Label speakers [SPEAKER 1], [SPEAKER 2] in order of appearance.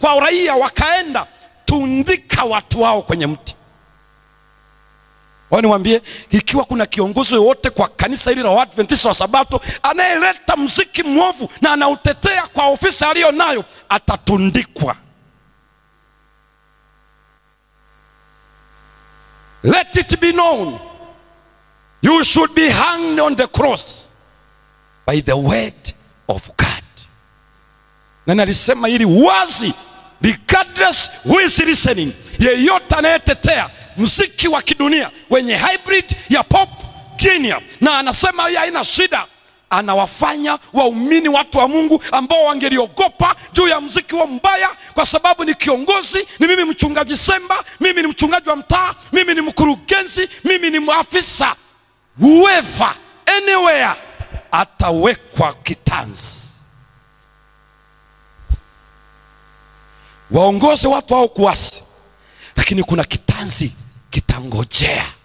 [SPEAKER 1] kwa raia wakaenda, tundika watu wao kwenye mti. Wao niwaambie, ikiwa kuna kiongozi yoyote kwa kanisa hili la Waadventista wa Sabato anayeleta mziki mwovu na anautetea kwa ofisi aliyo nayo, atatundikwa. Let it be known you should be hanged on the cross by the word of God. Na nalisema hili wazi, regardless who is listening, yeyote anayetetea mziki wa kidunia wenye hybrid ya pop junior, na anasema hii haina shida, anawafanya waumini watu wa Mungu ambao wangeliogopa juu ya mziki wa mbaya, kwa sababu ni kiongozi, ni mimi mchungaji Semba, mimi ni mchungaji wa mtaa, mimi ni mkurugenzi, mimi ni afisa, whoever anywhere atawekwa kitanzi. Waongoze watu hao kuasi, lakini kuna kitanzi kitangojea